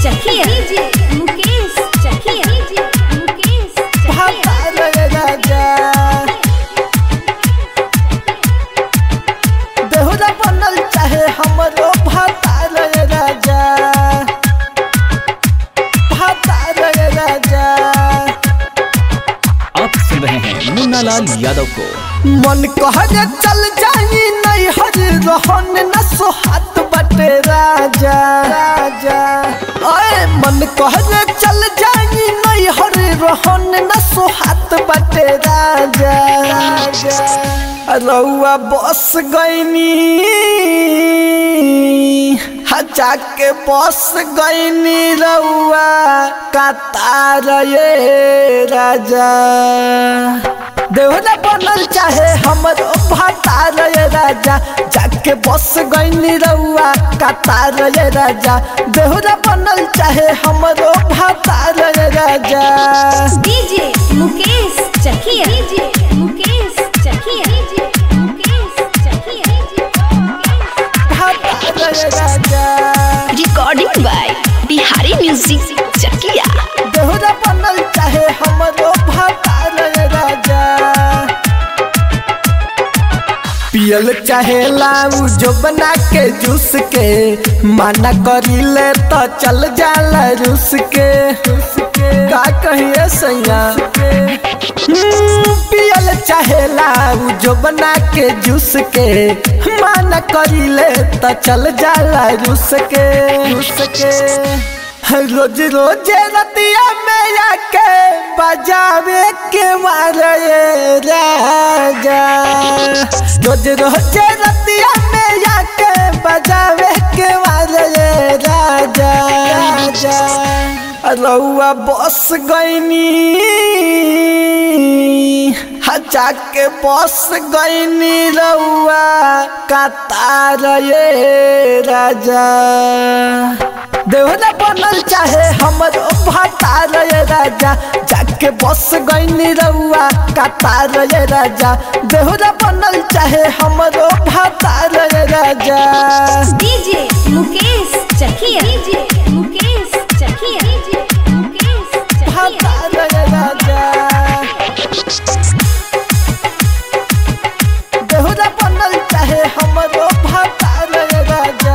चकिया DJ Mukesh Chakiya DJ Mukesh भातार राजा देहुरा बनल चाहे हमरो भातार राजा भातार राजा आप सुन रहे हैं मुन्ना लाल यादव को मन कहरे चल जाई नहीं हर रहन न सोहात बटे राजा राजा ओए मन कहरे चल जाई नहीं हर रहन न सोहात बटे राजा राजा रउआ बस गईनी हचा के बस गईनी रउआ कतार ये राजा देवरा बनल चाहे हमरो भातार ये राजा जाके बस गईनी रउआ कतार ये राजा देवरा बनल चाहे हमरो भातार ये राजा DJ Mukesh Chakiya DJ Mukesh Chakiya DJ Mukesh Chakiya भातार ये राजा recording by Bihari music Chakiya देहुरा बनल चाहे हमरो भातार ये राजा पियल चाहे लाऊ जो बना के जूस के माना करीले तो चल जाला रूस के का कहिए सैया हम्म, पियल चाहे लाऊ जो बना के जूस के माना करीले तो चल जाला रूस के रूस के रोज रोज रतिया में आके बजावे के मारे राजा रोज रोज रतिया में आके बजावे के मारे राजा राजा रउआ बस गईनी हचा के बस गईनी रउआ कतार ये राजा देवरा बनल चाहे हमरो भातार ये राजा जाके बस गईनी रउआ कतार ये राजा देवरा बनल चाहे हमरो भातार ये राजा DJ Mukesh Chakiya DJ Mukesh Chakiya DJ Mukesh Chakiya भातार ये राजा देवरा बनल चाहे हमरो भातार ये राजा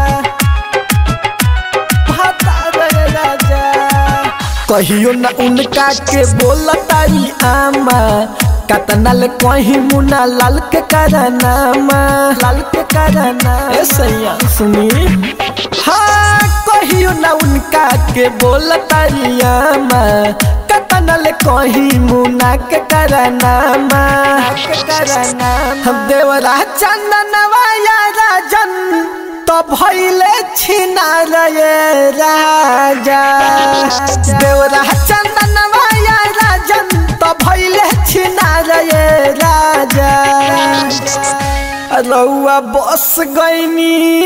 भातार ये राजा कहियो न उनका के बोलताई आमा कतनल कहीं मुना लाल के करनामा लाल के करना ए सैया सुनी हाँ कहियो न उनका के बोलताई आमा कतनल कहीं मुना के करनामा के करना हम देवरा चंदनवा या राजन तो भैले छिना रे राजा देवरा चंदनवा या राजन तो भैले छिना रे राजा रउआ बस गईनी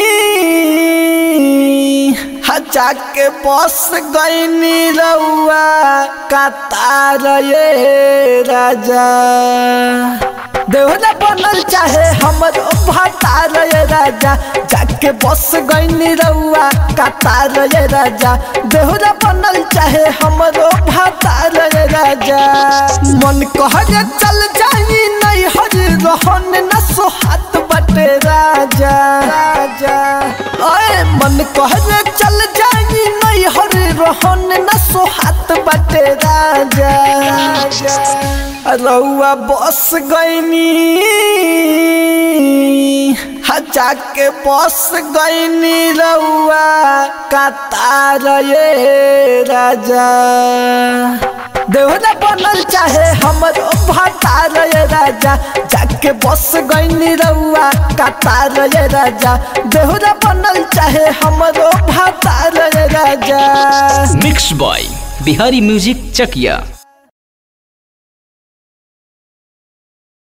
हचा के बस गईनी रउआ कतार ये राजा देवरा बनल चाहे हमरो भातार ये राजा जाके बस गईनी रउआ कतार ये राजा देवरा बनल चाहे हमरो भातार ये राजा मन कहरे चल जाई नहीं हर रहन न सोहात बटे राजा राजा ओए मन कहरे चल जाई नहीं हर रहन न सोहात बटे राजा राजा रउआ बस गईनी हचा के बस गईनी रउआ कतार ये राजा देवरा बनल चाहे हमरो भातार ये राजा जाके बस गईनी रउआ कतार ये राजा देवरा बनल चाहे हमरो भातार ये राजा मिक्स बॉय बिहारी म्यूजिक चकिया